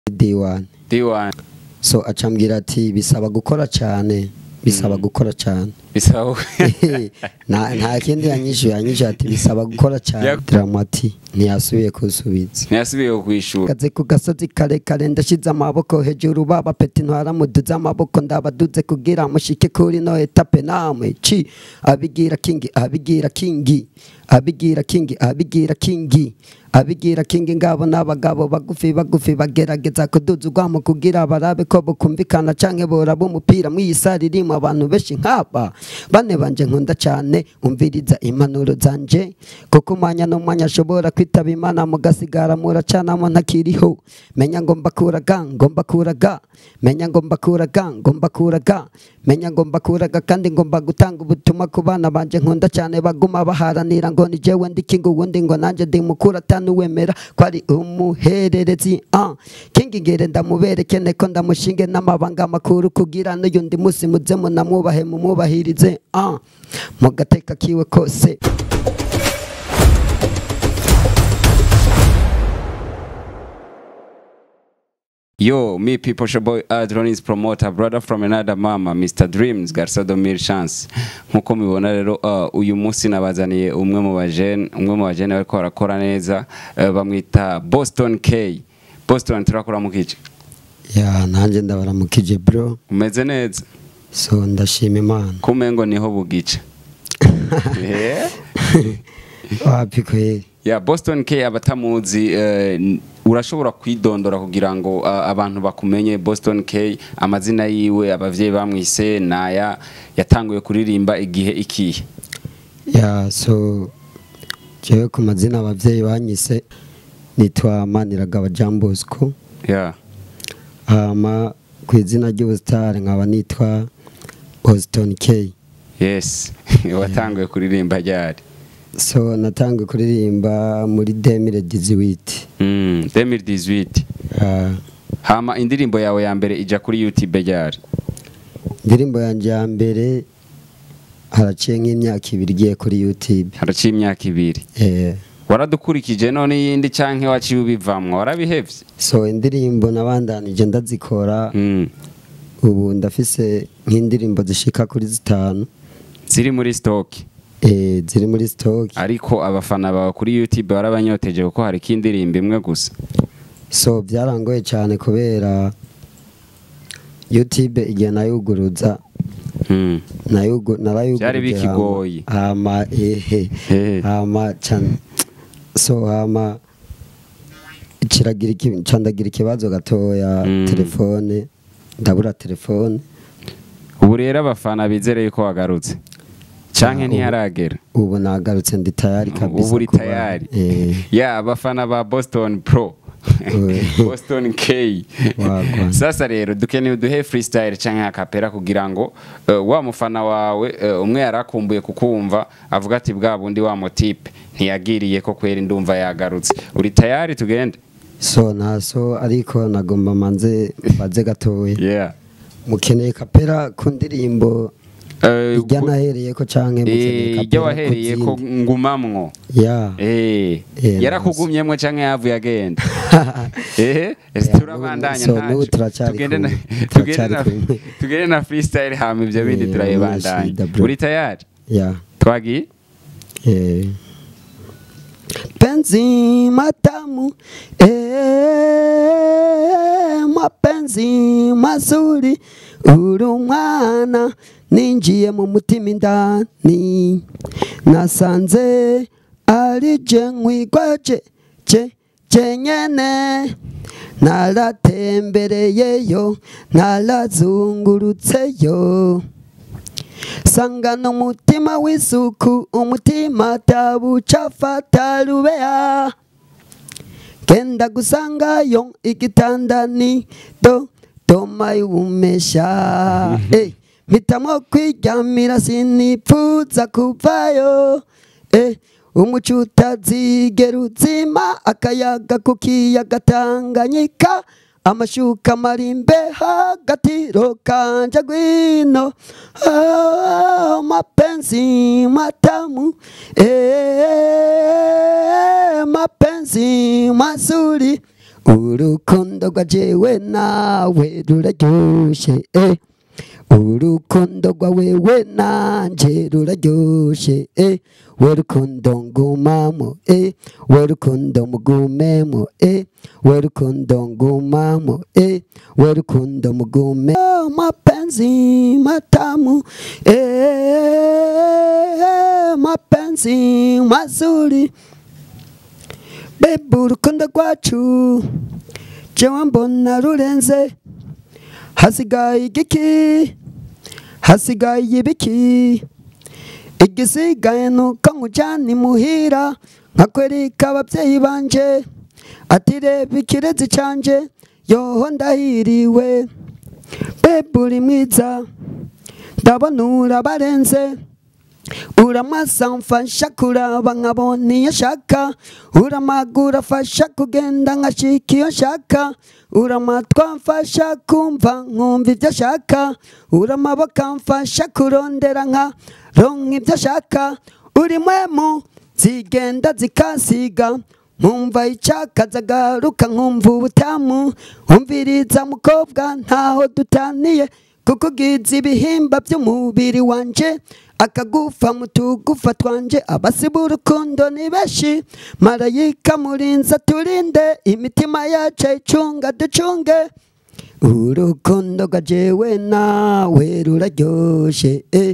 D1 D1 so acambwira ati bisaba gukora cyane bisaba gukora cyane bisaba nta nta kindi yanyishuye yanyishuye ati bisaba gukora cyane Yak- dramati ntiyasubiye kusubiza ntiyasubiye kwishura kaze ku gasozi karekare ndashize amaboko hejuru baba peti ntwaramuduze amaboko ndabaduze kugira mushike kuri no etape namwe ci abigira kingi abigira kingi abigira kingi abigira kingi abigira kingi ngabo n'abagabo bagufi bagufi bagerageza kuduza urwamo kugira barabe ko bukumvikana canke boraba umupira mw'iyi sare irimo abantu benshi nk'aba bane banje nkunda cyane umviriza impanuro zanje kuko umwanya n'umwanya ashobora kwitaba imana mugasigara muracanamo ntakiriho menya ngo mbakuraga ngo mbakuraga menya ngo mbakuraga ngo mbakuraga menya ngo mbakuraga kandi ngomba gutanga ubutumwa ku bana banje nkunda cyane baguma baharanira ngo ni jewe ndi kingi uwundi ngo nanjye ndi mukuru atanuwemera ko ari umuhererezi ah kingi ngere ndamubereke neko ndamushinge n'amabanga makuru kugira n'uyundi musi muze munamwubahe mumwubahirize ah mu gateka kiwe kose Yo, me people, your boy Adronis promoter, brother from another mama, Mr. Dreams, Garsado Mil Chance. Nkuko mubibona rero uh, uyu munsi nabazaniye umwe mu bajene, umwe mu bajene bariko barakora neza, uh, bamwita Boston K. Boston turakora mu kice. ya nanjye ndabaramukije bro Umeze neza? so ndashima imana Kumengo niho bugice. Eh? wapi kweri Ya Boston K abatamuzi uh, urashobora kwidondora kugira ngo uh, abantu bakumenye Boston K amazina yiwe abavyeyi bamwise naya yatanguye kuririmba igihe ikihe ya so jewe ku mazina abavyeyi banyise nitwa maniragaba jean bosco yeah. hama ku izina ry'ubusitari nkaba nitwa boston k yes watanguye kuririmba ryari so natangiye kuririmba muri demire diziwiti mm, 2018 hama indirimbo yawe ya mbere ija kuri youtube ryari indirimbo yanjye ya mbere haraciye nk'imyaka ibiri igiye kuri youtube haraciye imyaka ibiri Eh, waradukurikije none iyindi canke waciye ubivamwo warabihevye so indirimbo nabandanije ndazikora mm. ubu ndafise nk'indirimbo zishika kuri zitanu ziri muri stock eh, ziri muri stock ariko abafana bawe kuri youtube barabanyoteje kuko hari indirimbo imwe gusa so byarangoye cyane kubera youtube igihe nayuguruza mm. nayugu- narayuguruje Byari bikigoye. hama hama, ehe Eh. hama can- so hama kiragira iki- candagira ikibazo gatoya Mm. telefone ndabura telefone ubu rero abafana bizere yuko wagarutse canke Ah, ubu- ntiharagera ubu nagarutse ndi tayari kabisa ubu uri kuba- tayari eh, ya abafana ba boston pro Eh. boston k Wagwan. sasa rero dukeneye uduhe freestyle canke akapera kugira ngo uh, wa mufana wawe uh, umwe yarakumbuye kukumva avuga ati bwa bundi wa motipe ntiyagiriye ko kwera indumva yagarutse uri tayari tugende so naso ariko nagomba manze baze gatoya yeah mukeneye kapera ku ndirimbo Eh, ijya ku- nahereye ko canke mukeneye eh, kapera ijya ku wahereye ko zindi? ngumamwo ya Eh, Eh, yarakugumyemwo canke yavuye agenda eh Yeah, turabandanya so ntaco. n'ubu turacyari tugende na kumwe, tugende turacyari na kumwe. tugende na freestyle hama ivyo bindi Eh, turabibandanya shida, bro. uri tayari ya twagiye Eh. Penzi matamu eh, mapenzi mazuri uri umwana ninjiye mu mutima indani nasanze ari je nkwigwaje je jenyene naratembereyeyo narazungurutseyo sangana umutima w'isuku umutima tabucafata rubeya genda gusangayo igitanda ni do doma y'ubumesha Eh, mpitamo kwiryamira sinipfuza kuvayo Eh, umuco utazigera uzima akayaga ku kiyaga tanganyika amashuka marimbe hagatiro kanje gwino ah, mapenzi matamu eh, mapenzi mazuri urukundo rwa jewe nawe ruraryoshe eh. urukundo rwa wewe nanje ruraryoshe eh. we rukundo ngumamo eh. we rukundo mugumemo eh. we rukundo ngumamo eh. we rukundo mugume oh, mapenzi matamu eh. mapenzi mazuri Bebe urukundo rwacu jewe mbona rurenze hasigaye igiki hasigaye ibiki igisigaye nuko nkujyana imuhira nkakwereka ababyeyi banje ati reba ikirezi canje yoho ndahiriwe bebe uri mwiza ndabona urabarenze uramasa mfasha kuraba nkabona iyo nshaka uramagura afasha kugenda nkashika iyo nshaka uramatwa mfasha kumva nkumva ibyo ashaka uramaboko mfasha kurondera nka ronka ibyo ashaka uri mwemu zigenda zikasiga nkumva icyaka zagaruka nkumva ubutamu umviriza mukobwa ntaho dutaniye kuko ugize ibihimba by'umubiri wanje akagufa mu tugufa twanje abasiba urukundo ni benshi marayika murinza turinde imitima yacu icunga ducunge urukundo rwa jewe nawe ruraryoshe eh.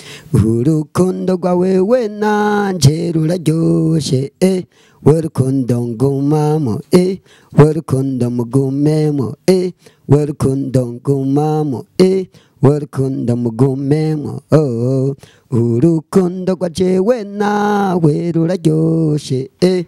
urukundo rwa wewe nanje ruraryoshe eh. we rukundo ngumamo eh. we rukundo mugumemo eh. we rukundo ngumamo eh. we rukundo mugumemo oh, oh. urukundo rwa jewe nawe ruraryoshe eh.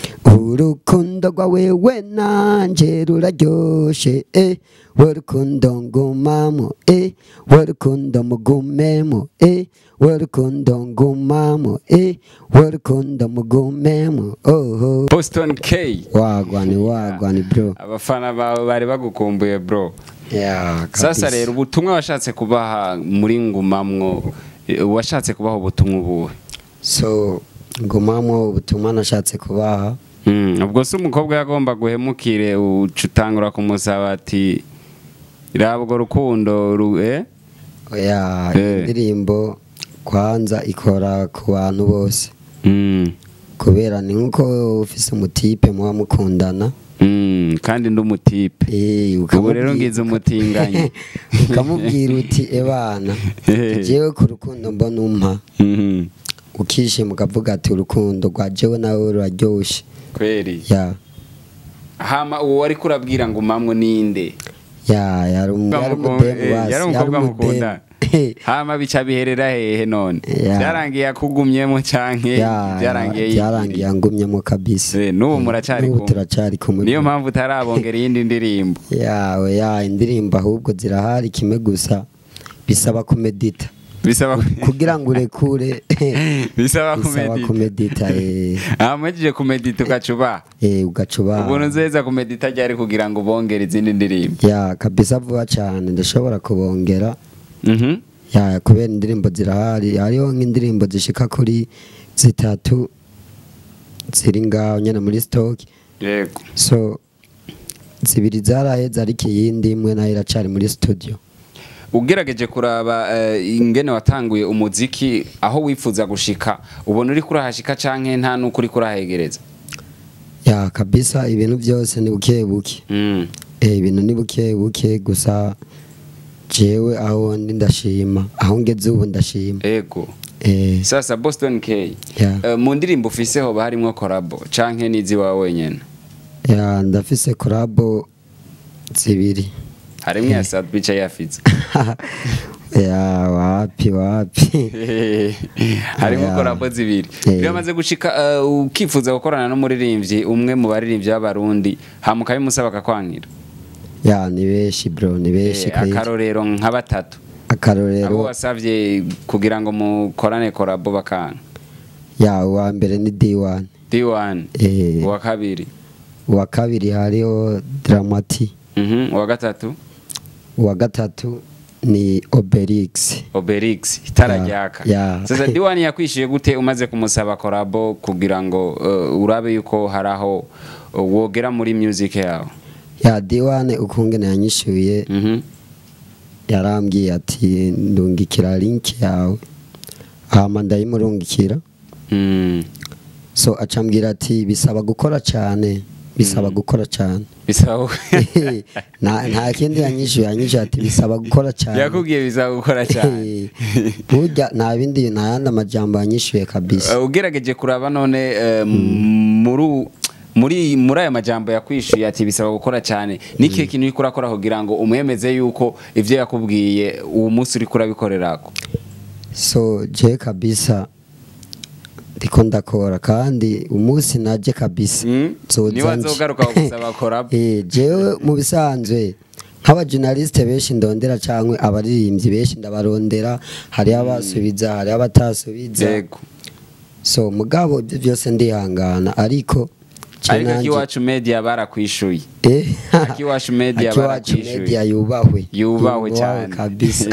urukundo rwa wewe nanje ruraryoshe eh. we rukundo ngumamo eh. we rukundo mugumemo eh. we rukundo ngumamo eh. we rukundo mugumemo oh, oh. Boston K wagwani wagwani bro abafana bawe bari bagukumbuye bro yeah, sasa kabisa. rero ubutumwa washatse kubaha muri ngumamwo eh, washatse kubaha ubutumwa ubuhe so ngumamo ubutumwa nashatse kubaha Mm, ubwo se umukobwa yagomba guhemukire uca utangura kumusaba ati raba urwo rukundo ru- eh? oya Eh. indirimbo kwanza ikora ku bantu bose Mm, kubera ni nkuko ufise umutipe muba mukundana mm, kandi ndi umutipe Eh, ubu rero ukamubwira- ngize umutinganyi ukamubwira uti ebana Eh. jewe ku rukundo mbona umpa Mhm, ukishima ukavuga ati urukundo rwa jewe nawe ruraryoshe kweri ya hama uwo wari kurabwira ngo mamwe ninde ya yari umu- yari Umukobwa- umudemu eh, basi yari umukobwa mukunda hama bica biherera hehe none Ya. byarangiye akugumyemo canke Ya, byarangiye byarangiye angumyemo kabisa Eh, n'ubu muracari N'ubu kumwe turacari kumwe niyo mpamvu utarabongera iyindi ndirimbo yawe ya indirimbo ahubwo zirahari kimwe gusa bisaba kumedita bisaba kugira ngo urekure bisaba bisaba kumedita kumedita eh, amajije kumedita ugacuba eh, ugacuba ubuntu nzeza kumedita ryari kugira ngo bongere izindi ndirimbo ya kabisa vuba cyane ndashobora kubongera Mhm. ya kubera indirimbo zirahari hariho nk'indirimbo zishika kuri zitatu ziri ngaho nyine muri stock yego so zibiri zaraheze ariko iyindi imwe nayo iracari muri studio ugerageje kuraba eh, ingene watanguye umuziki aho wifuza gushika ubona uri kurahashika canke nta nuko uri kurahegereza ya kabisa ibintu byose ni buke buke Mm. eh, ibintu ni buke buke gusa jewe aho ndi ndashima aho ngeze ubu ndashima ego eh, sasa boston k ya Eh, mu ndirimbo ufise hoba harimwo korabo canke nizi wawe wenyene ya ndafise korabo zibiri harimwo ya sadbica yafize ya wapi wapi harimwo Ya. korabo zibiri Eh. biramaze gushika eh, ukifuza gukorana n'umuririmbyi umwe mu baririmbyi b'abarundi hama ukabimusaba akakwangira ya ni benshi bro ni benshi Eh, kweli. akarorero nka batatu abo akarorero wasavye kugira ngo mukorane korabo bakanga ya uwa mbere ni D1 D1 eh, uwa kabiri uwa kabiri hariho Dramati Mhm, uwa gatatu uwa gatatu ni Obelix Obelix itara Ya, ryaka ya. sasa D1 yakwishyuye gute umaze kumusaba korabo kugira ngo uh, urabe yuko hari aho wogera muri music yawe ya diwane ukungene yanyishyuye Mhm. yarambwiye ati ndungikira link yawe hama ndayimurungikira Mm. so acambwira ati bisaba gukora cyane bisaba gukora cyane bisaba nta nta kindi yanyishyuye yanyishyuye ati bisaba gukora cyane yakubwiye bisaba gukora cyane burya nta bindi nta yandi amajambo yanyishyuye kabisa Uh, ugerageje kuraba none eh, muri u- muri muri aya majambo yakwishuye ati bisaba gukora cyane n'ikihe kintu uriko urakora kugira ngo umwemeze yuko ivyo yakubwiye uwo munsi uriko urabikorerako so je kabisa ndiko ndakora kandi umunsi naje kabisa Mm? nzoza niba nje. nzogaruka gusaba korabo Eh, jewe mu bisanzwe nk'abajournaliste benshi ndondera cyangwa abaririmbyi benshi ndabarondera hari abasubiza hari abatasubiza yego so mugabo ibyo byose ndihangana ariko je ariko nanje- akiwacu media barakwishuye Eh, Akiwacu Media Akiwacu barakwishuye. Media yubahwe Yubahwe cyane. kabisa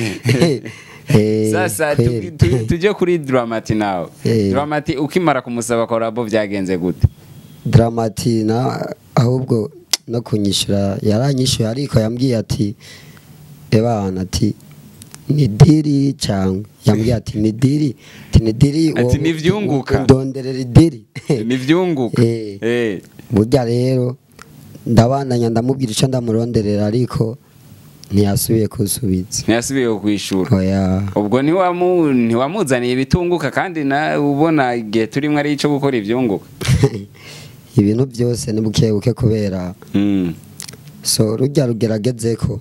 Eh, sasa kweli. tu- tu- tujye kuri dramati nawe Eh. dramati ukimara kumusaba korabo byagenze gute Dramati na ahubwo no kunyishyura yaranyishyuye ariko yambwiye ati ebana ati ni diri cyangwa yambwiye ati ni diri ati ni diri Ati wowe ntibyunguka. ndonderera idiri nivyunguka Eh. Eh. burya rero ndabandanya ndamubwira icyo ndamuronderera ariko ntiyasubiye kusubiza ntiyasubiye kwishura oya ubwo ntiwamu- ntiwamuzaniye ibitunguka kandi na ubona igihe turimo ari icyo gukora ibyunguka ibintu byose ni buke buke kubera Mm. so rujya rugerageze ko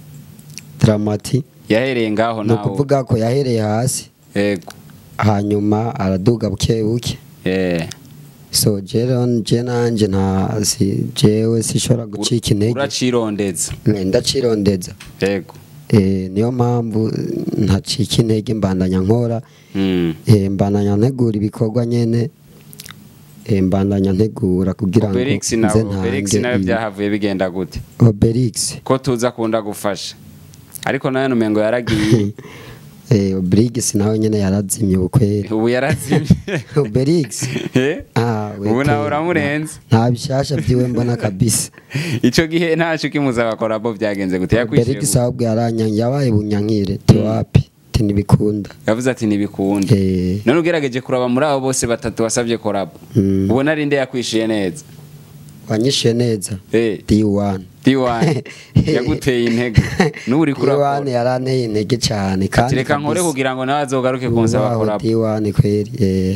dramati yahereye ngaho ni nawe ukuvuga ko yahereye hasi yego hanyuma araduga buke buke Eh. so jero je nanje nta si jewe sishobora gucika intege uracirondeza Eh, ndacirondeza yego Eh, niyo mpamvu ntacika intege mbandanya nkora Mm. Eh, mbandanya ntegura ibikorwa nyene Eh, mbandanya ntegura kugira ngo Obelix nze nawe Obelix ntange nawe ibi- byahavuye bigenda gute Obelix ko tuza akunda gufasha ariko nawe numengo yaragiye Eh, Obelix nawe nyene yarazimye ubukweri ubu yarazimye Obelix Eh? ah we ubu nawe kweri, uramurenze nta bishasha vyiwe mbona kabisa icyo gihe ntacu kimusaba korabo byagenze gute yakwishyuye Obelix ahubwo yaranyanyi yabaye bunyankire tiwapi tinibikunda yavuze ati ntibikunda eh none ugerageje kuraba muri abo bose batatu wasabye korabo mm, ubona ari nde yakwishyuye neza wanyishuye neza Eh, D1 D1 yaguteye intege n'ubu uri D1 kurakora yaranteye intege cyane ati kandi reka nkore kugira ngo nawe azogaruke kunsaba Ubaho korabo D1 kweri eh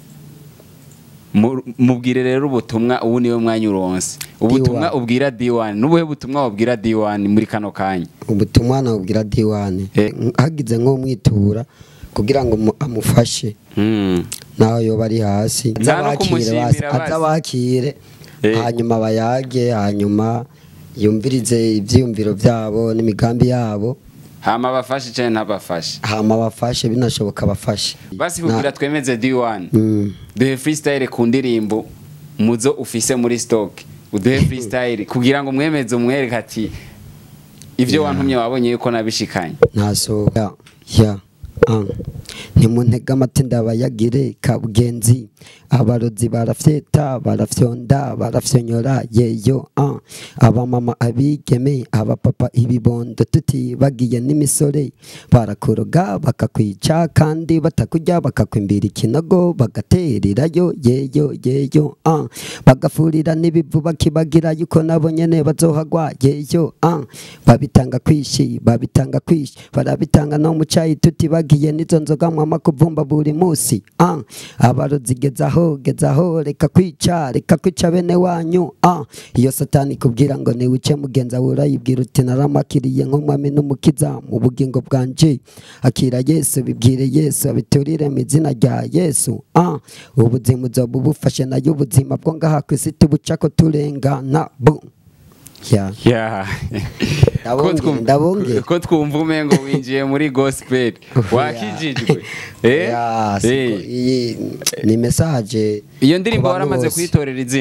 Mu- mubwire rero ubutumwa ubu niwe mwanya uronse ubutumwa D1. ubwira D1 n'ubuhe butumwa wabwira D1 muri kano kanya ubutumwa nabwira D1 Eh. hagize nk'umwitura kugira ngo mu- amufashe Mm. naho yoba ari hasi Nta no azabakire kumushimira basi basi. azabakire Eh. hanyuma bayage hanyuma yumvirize ibyiyumviro byabo n'imigambi yabo hama bafashe cyane ntabafashe hama bafashe binashoboka bafashe basi Na- kugira twemeze D1 Mm. duhe freestyle ku ndirimbo muzo ufise muri stock uduhe freestyle kugira ngo mwemeze umwereke ati ivyo wantumye wabonye yuko nabishikanye ntasohoka ya ah. ntimuntege amati ndabayagire kabugenzi abarozi barafyeta barafyonda barafyonyora yeyo ah. abamama abigeme abapapa ibibondo tutibagiye n'imisore barakuroga bakakwica kandi batakurya bakakwimbira ikinogo bagatererayo yeyo yeyo ah. bagafurira n'ibivu bakibagira yuko nabo nyene bazohagwa yeyo ah. babitanga kwishi babitanga kwishi barabitanga no mu cayi tutibagiye n'izo nzoga mwama kuvumba buri musi ah. abarozi gezaho gezaho reka kwica reka kwica bene wanyu ah. iyo satani kubwira ngo niwice mugenza we urayibwira uti naramakiriye nk'umwami n'umukiza mu bugingo bwanje akira yesu bibwire yesu abiturire mu izina rya yesu ah. ubuzima uzoba ubufashe nayo ubuzima bwo ngaha ku isi tubucako turengana bu yeah. Yeah. Ndabongera, Ko twum- ndabongera. ko twumva umengo winjiye muri gospel wakijijwe Eh? Yeah, siko- Eh. iyi ni message iyo ndirimbo ku bantu waramaze bose. kuyitorera izina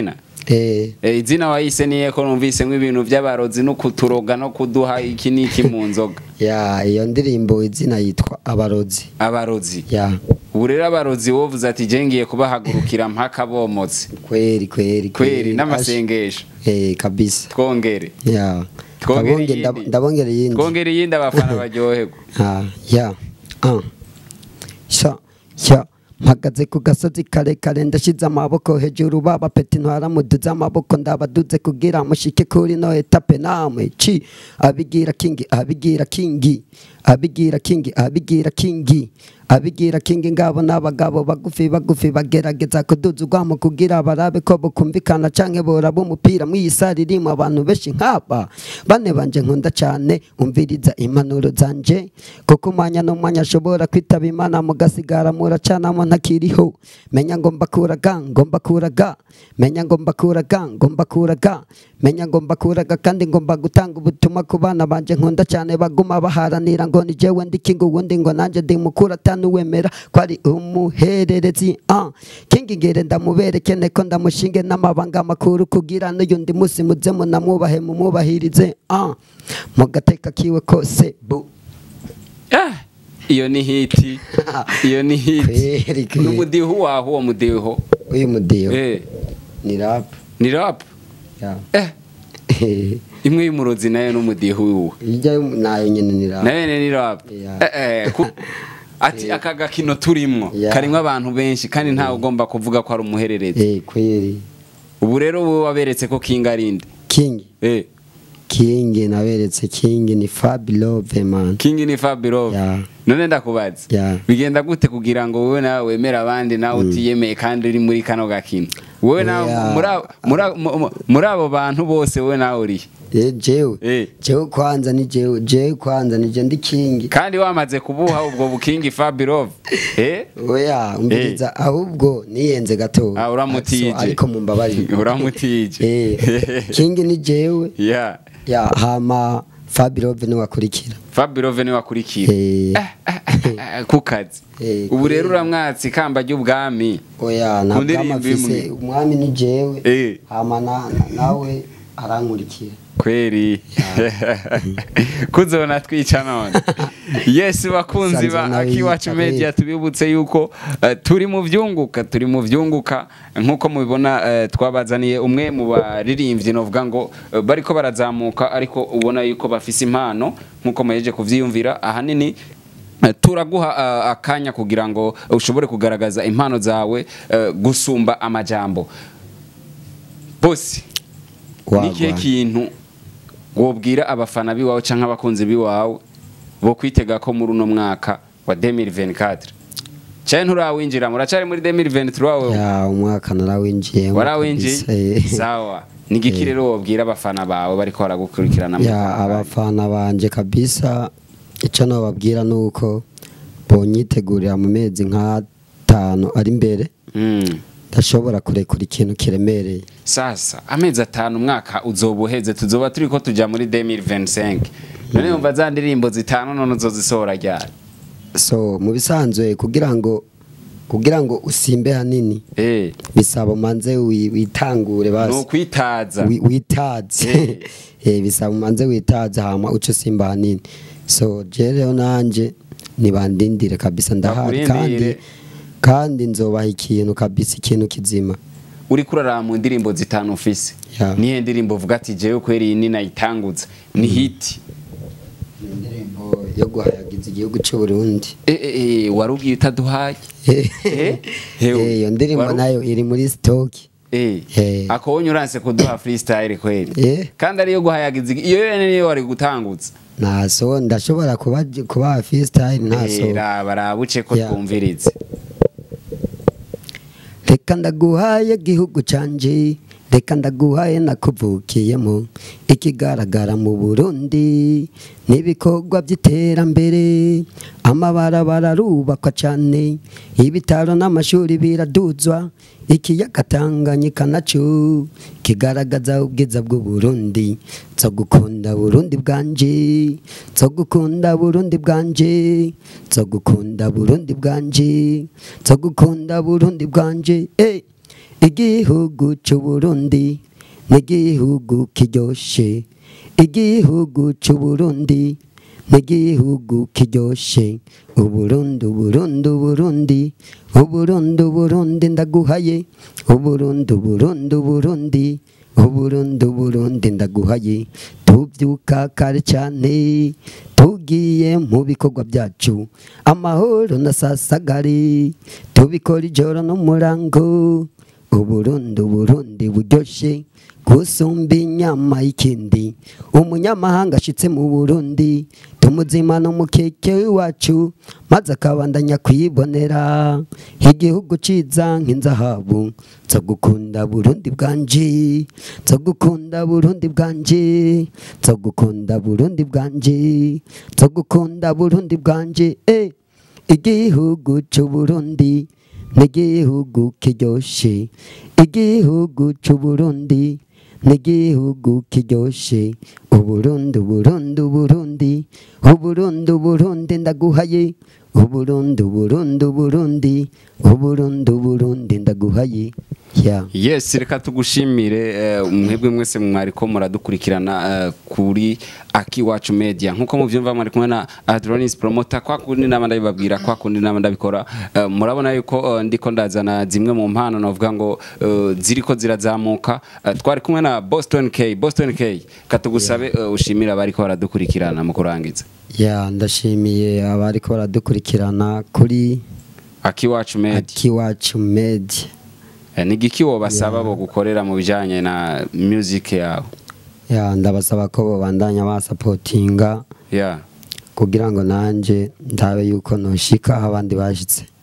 eh Eh, izina wayise niye ko numvisemo ibintu by'abarozi no kuturoga no kuduha iki n'iki mu nzoga ya iyo ndirimbo izina yitwa abarozi abarozi ya ubu rero abarozi wovuze ati je ngiye kubahagurukira mpaka bomotse kweri kweri kweri n'amasengesho eh kabisa twongere ya Twongere Ndabonge- iyindi. ndab- ndabongera iyindi twongere iyindi abafana baryoherwa Ah, ya ah. sha sha mpagaze ku gasozi karekare ndashyize amaboko hejuru baba peti ntwaramuduze amaboko ndabaduze kugira mushike kuri no etape namwe ci abigira kingi abigira kingi abigira kingi abigira kingi abigira kingi ngabo n'abagabo bagufi bagufi bagerageza kuduza urwamo kugira barabe ko bukumvikana canke boraba umupira mw'iyi sare irimo abantu benshi nk'aba bane banje nkunda cane umviriza impanuro zanje kuko umwanya n'umwanya ashobora kwitaba imana mugasigara muracanamo ntakiriho menya ngo mbakuraga ngo mbakuraga menya ngo mbakuraga ngo mbakuraga menya ngo mbakuraga kandi ngomba gutanga ubutumwa ku bana banje nkunda cyane baguma baharanira ngo ni jewe ndi kingi uwundi ngo nanjye ndi mukuru atanuwemera ko ari umuhererezi ah kingi ngere ndamubereke neko ndamushinge n'amabanga makuru kugira n'uyundi musi muze munamwubahe mumwubahirize ah mu gateka kiwe kose bu Ah, iyo ni hiti iyo ni hiti Kweri, kweri. n'umudiho waho uwo mudiho uyu mudiyo eh ni rap ni rap ya eh imwe y'umurozi nayo n'umudiho wiwe ijya nayo nyine ni rap nayo ni rap Yeah. eh eh ku- ati aka gakino turimwo Yeah. karimwo abantu benshi kandi ntawe ugomba kuvuga ko ari umuhererezi eh kweri ubu rero wowe waberetse ko kinga arinde king eh king naberetse king ni Fab Love man kingi ni Fabirov Yeah. none ndakubaza Yeah. bigenda gute kugira ngo wowe nawe wemere abandi nawe utiyemeye kandi uri muri kano gakino wowe nawe Yeah. muri abo- muri abo- mu- mu- muri abo bantu bose wowe nawe uri eh jewe Eh. jewe kwanza ni jewe jewe kwanza ni je ndi king kandi wamaze kubuha ubwo bukingi Fabirov eh oya umviriza ahubwo niyenze gato Ah, uramutije. So, ariko mumbabarire uramutije eh king ni jewe yeah ya hama Fab Love ni wakurikira Fabirov ni wakurikira eh ku kazi Eh, ubu rero kweri. uramwatse ikamba ry'ubwami oya Ku ntabwo ndirimbo amafise imwe. umwami ni jewe Eh. hama na- na- nawe arankurikira kweri kuzona twica none yes bakunzi ba Sanze nawe akiwacu yica, media eh. tubibutse yuko eh, turi mu vyunguka turi mu vyunguka nkuko mubibona eh, twabazaniye umwe mu baririmbyi novuga ngo eh, bariko barazamuka ariko ubona yuko bafise impano nkuko muheje kuvyiyumvira ahanini eh, turaguha eh, akanya kugira ngo ushobore kugaragaza impano zawe eh, gusumba amajambo bosi ni ikihe Wagwan. kintu wobwira abafana biwawe canke abakunzi biwawe bo kwitega ko muri uno mwaka wa 2024 cyane nturawinjira muracari muri 2023 wawe ya umwaka narawinjiye warawinjiye sawa ni igiki rero wobwira abafana bawe bariko baragukurikirana mu ya kanya? abafana banje kabisa icyo nababwira ni uko bonyitegurira mu mezi nk'atanu ari imbere Mm. ndashobora kurekura ikintu kiremereye sasa amezi atanu umwaka uzoba uheze tuzoba turi ko tuja muri 2025 none yumva za ndirimbo zitanu none uzozisohora ryari so mu bisanzwe kugira ngo kugira ngo usimbe hanini eh bisaba umanze wi- witangure ni basi ukwitaza wi- witaze eh bisaba umanze witaze hama uce simba hanini so je rero nanje nibandindire kabisa ndahari kandi Bakurindire. kandi nzobaha ikintu kabisa ikintu kizima uri kuraraba mu ndirimbo zitanu ufise Yeah. nihe ndirimbo uvuga ati jewe kweri iyi ni nayitangutse ni hiti indirimbo yo guhayagiza igihugu cy'u Burundi Eh, eh, eh, wari ubwiye utaduhaye Eh? Eh, Hewe. iyo ndirimbo Waru- nayo iri muri stock Eh, Eh. ako wonye uranse kuduha freestyle kweli Eh. kandi ariyo guhayagiza igi- iyo yene niyo wari gutangutsa naso ndashobora kuba kuba freestyle naso Eh, raba raba uce ko Yeah. twumvirize reka ndaguhaye gihugu canje reka ndaguhaye nakuvukiyemo ikigaragara mu burundi n'ibikorwa by'iterambere amabarabara arubakwa cyane ibitaro n'amashuri biraduzwa ikiyaga tanganyika naco kigaragaza ubwiza bw'uburundi nzo gukunda burundi bwanje nzo gukunda burundi bwanje nzo gukunda burundi bwanje nzo gukunda burundi bwanje eh igihugu c'uburundi n'igihugu kiryoshe igihugu c'uburundi n'igihugu kiryoshe uburundi uburundi uburundi uburundi uburundi ndaguhaye uburundi uburundi uburundi uburundi uburundi ndaguhaye tubyuka kare cyane tugiye mu bikorwa byacu amahoro na sasagari tubikora ijoro n'umurango uburundi uburundi buryoshye gusumba inyama y'ikindi umunyamahanga ashitse mu burundi tumuzimana umukeke wacu maze akabandanya kwibonera igihugu ciza nk'inzahabu nza gukunda burundi bwanje nza gukunda burundi bwanje nza gukunda burundi bwanje nza gukunda burundi bwanje eh igihugu c'uburundi n'igihugu kiryoshe igihugu c'uburundi n'igihugu kiryoshe uburundi uburundi uburundi uburundi uburundi ndaguhaye uburundi uburundi uburundi uburundi uburundi ndaguhaye yeah. yes reka tugushimire eh, mwebwe mwese mwariko muradukurikirana eh, kuri akiwacu media nkuko muvyumva mwari kumwe na Adronis promoter kwa kundi nama ndabibabwira kwa kundi nama ndabikora eh, murabona yuko eh, ndiko ndazana zimwe mu mpano navuga ngo eh, ziriko zirazamuka Eh, twari kumwe na Boston K Boston K katugusabe eh, ushimira abariko baradukurikirana mu kurangiza ya ndashimiye abariko baradukurikirana kuri akiwacu media akiwacu media Eh, ni igiki wobasaba bo gukorera mu bijanye na music yawe ya ndabasaba ko babandanya basapotinga yeah kugira ngo nanje ndabe yuko noshika aho abandi bashitse